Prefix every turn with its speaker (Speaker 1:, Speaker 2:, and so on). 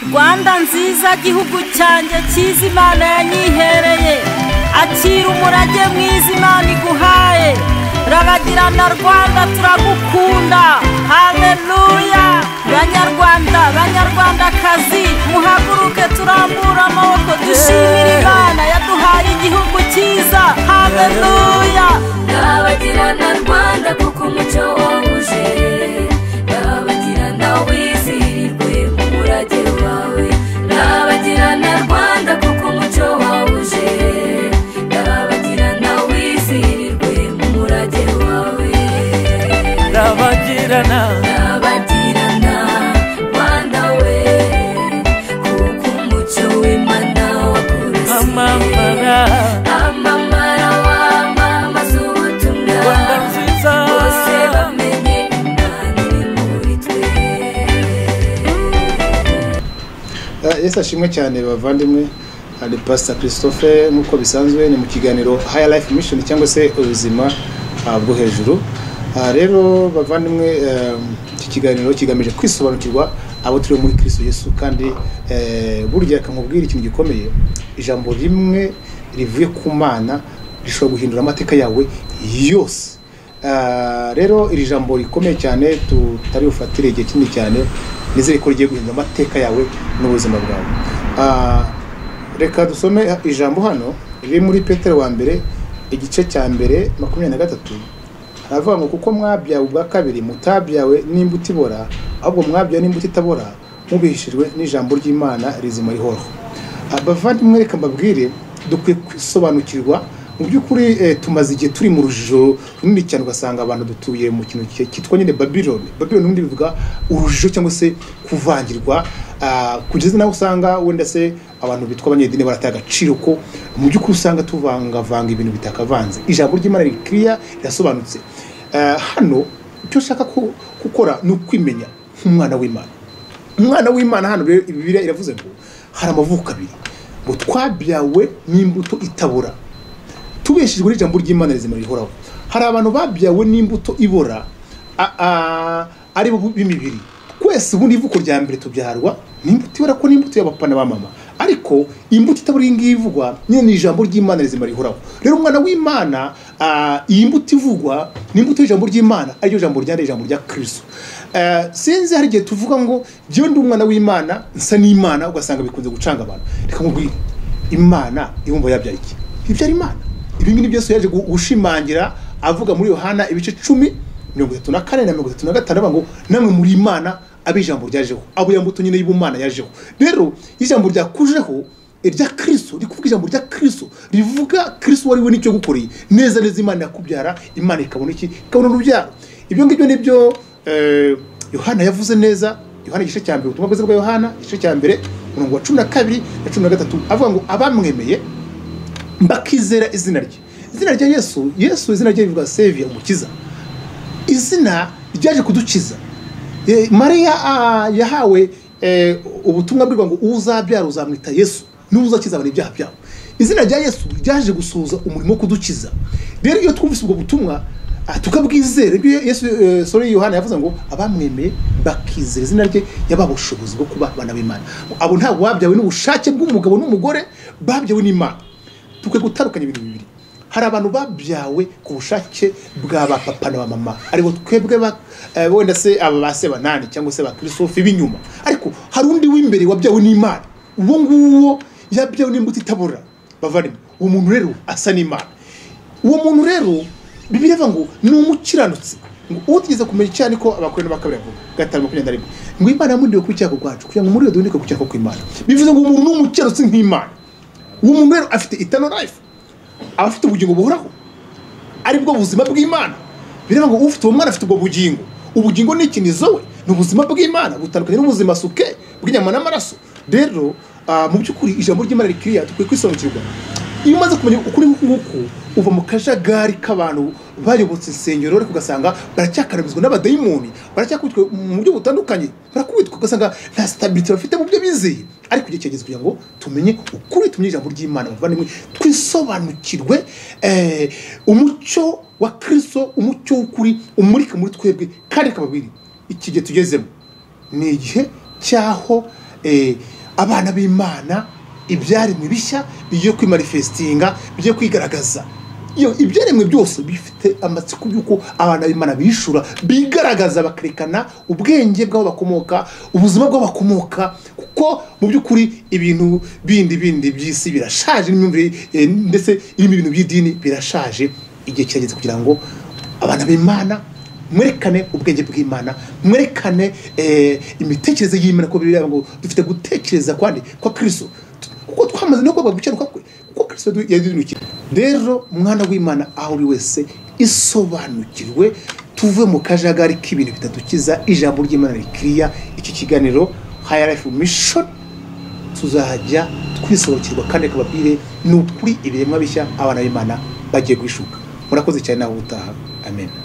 Speaker 1: rwanda nziza gihugu cyanjye cyiza imana yanyihereye akira umurage mwiza imana iguhaye raragirana rwanda turagukunda hareruya banyarwanda banyarwandakazi muhaguruke turambura amaboko dushimire imana yaduhaye igihugu cyiza hareruya
Speaker 2: ndabagirana rwanda kuko umucyo wawuje ndabagirana wizihirwe mu murage wawe ndabagirana rwanda kuko umucyo wawuje ndabagirana wizihirwe mu murage wawe
Speaker 3: ndabagirana
Speaker 2: ndabagirana rwanda we kuko umucyo w'imana wakurasiye
Speaker 3: amamara
Speaker 2: amamara wamamaza
Speaker 3: rwanda
Speaker 2: ubutumwa
Speaker 3: nziza
Speaker 2: bose bamenye imana iri muri twe
Speaker 4: Ah, yesu ashimwe cyane bavandimwe hari pasita christophe nk'uko bisanzwe ni mu kiganiro high life mission cyangwa se ubuzima ah, bwo hejuru Ah, rero bavandimwe eh, iki kiganiro kigamije kwisobanukirwa abo turi muri kristo yesu kandi eh, burya kamubwira ikintu gikomeye ijambo rimwe rivuye ku mana rishobora guhindura amateka yawe yose Ah, rero iri jambo rikomeye cyane tutari bufatire igihe kinini cyane nizere ko rigiye guhindura amateka yawe n'ubuzima bwawe Ah, reka dusome ijambo hano riri muri petero wa mbere igice cya mbere makumyabiri na gatatu haravuga ngo kuko mwabyawe ubwa kabiri mutabyawe n'imbuto ibora ahubwo mwabyawe n'imbuto itabora mubihishijwe n'ijambo ry'imana rizima rihoraho abavandimwe reka mbabwire dukwiye kwisobanukirwa mu by'ukuri eh, tumaze igihe turi mu rujijo runini cyane ugasanga abantu dutuye mu kintu ki- cyitwa nyine babiloni babiloni ubundi bivuga urujijo cyangwa se kuvangirwa ah, kugeza nawe usanga wenda se abantu bitwa abanyedini barataye agaciro ko mu by'ukuri usanga tuvangavanga ibintu bitakavanze ijambo ry'imana rikiriya rirasobanutse Ah, hano icyo ushaka ku- gukora ni ukwimenya nk'umwana w'imana umwana w'imana hano rero bibiliya iravuze ngo hari amavuko abiri ngo twabyawe n'imbuto itabora tubeshejwe n'ijambo ry'imana rizima rihoraho hari abantu babyawe n'imbuto ibora a- a- ari bo b'imibiri twese ubundi ivuko rya mbere tubyarwa n'imbuto ibora ko n'imbuto y'abapana ba mama ariko imbuto itabora iyi ngiyi ivugwa nyine ni ijambo ry'imana rizima rihoraho rero umwana w'imana ah, iyi mbuto ivugwa ni imbuto y'ijambo ry'imana ariryo jambo ryanditse ijambo rya kristo Eh, sinzi hari igihe tuvuga ngo jyewe ndi umwana w'imana nsa n'imana ugasanga bikunze gucanga abantu reka mubwire imana ibumva yabyaye iki ibyara imana ibi ngibi byose yaje gu- gushimangira avuga muri yohana ibice cumi mirongo itatu na kane na mirongo itatu na gatanu avuga ngo namwe muri imana abe ijambo ryajeho abo yambuto nyine y'ubumana yajeho rero iyo ijambo ryakujeho irya kristo rikuvuga ijambo rya kristo rivuga kristo uwo ari we n'icyo yagukoreye neza neza imana yakubyara imana ikabona iki ikabona urubyaro ibyo ngibyo nibyo eh, yohana yavuze neza yohana igice cya mbere ubutumwa bwiza bwa yohana igice cya mbere umurongo wa cumi na kabiri na cumi na gatatu avuga ngo abamwemeye bakizera izina rye izina rya yesu yesu izina rye rivuga seviya umukiza izina ryaje kudukiza Eh, mariya ah, yahawe eh, ubutumwa bwirwa ngo uzabyara uzamwita yesu niwe uzakiza abantu ibyaha byabo izina rya yesu ryaje gusohoza umurimo wo kudukiza rero iyo twumvise ubwo butumwa ah, tukabwizera ibyo yesu eh, sorry yohana yavuze ngo abamwemeye bakizera izina rye yabaha ubushobozi bwo kuba abana b'imana abo ntabwo babyawe n'ubushake bw'umugabo n'umugore babyawe n'imana tukwiye gutandukanya ibintu bibiri hari abantu babyawe ku bushake bwa ba papa na ba mama aribo twebwe ba- eh, wenda se aba ba sebanani cyangwa se ba kirisofi b'inyuma ariko hari undi w'imbere wabyawe n'imana uwo nguwo yabyawe n'imbuto itabora bavandimwe uwo muntu rero asa n'imana uwo muntu rero bibiliya ivuga ngo ni umukiranutsi ngo utigeze kumenya icyaha niko abakorera ba kabiri bavuga gatanu makumyabiri na rimwe ngo imana yamundiwe ku cyago kwacu kugira ngo muri iyo duhindike ku cyago kw'imana bivuze ngo umuntu ni umukiranutsi nk'imana uwo muntu rero afite itano life aba afite ubugingo buhoraho ari bwo buzima bw'imana bireba ngo ufite uwo mwana afite ubwo bugingo ubugingo ni ikinizo we ni ubuzima bw'imana butandukanye n'ubuzima suke bw'inyama n'amaraso rero ah, mu by'ukuri ijambo ry'imana rikiriya dukwiye kwisobanukirwa iyo umaze kumenya ukuri nk'uku uva mu kajagari k'abantu bayobotse insengero ariko ugasanga baracyakarabizwa n'abadayimoni baracyakubitwa mu buryo butandukanye barakubitwa ugasanga nta sitabiriti bafite mu byo bizeye ariko igihe kirageze kugira ngo tumenye ukuri tumenye ijambo ry'imana bavandimwe twisobanukirwe eh, umucyo wa kristo umucyo w'ukuri umurika muri twebwe kandi kababiri iki gihe tugezemo ni igihe cy'aho eh, abana b'imana ibyaremwe bishya bigiye kwimarifesitinga bigiye kwigaragaza Iyo- ibyaremwe byose bifite amatsiko y'uko abana b'imana bishura bigaragaza bakerekana ubwenge bw'aho bakomoka ubuzima bw'aho bakomoka kuko mu by'ukuri ibintu bindi bindi by'isi birashaje n'imyumvire eh, ndetse irimo ibintu by'idini birashaje igihe kirageze kugira ngo abana b'imana mwerekane ubwenge bw'imana mwerekane eh, imitekerereze y'imana ko bibiliya ngo dufite gutekereza kwandi kwa kristo kuko twamaze no kubabwa gukenuka kwe kuko kristo yadudunukiye rero umwana w'imana aho uri wese isobanukirwe tuve mu kajagari k'ibintu bitadukiza ijambo ry'imana rikiriya iki kiganiro higher life mission tuzajya twisohokerwa kandi akababwire ni ukuri ibiremwa bishya abana b'imana bagiye guhishuka murakoze cyane nawe utaha amen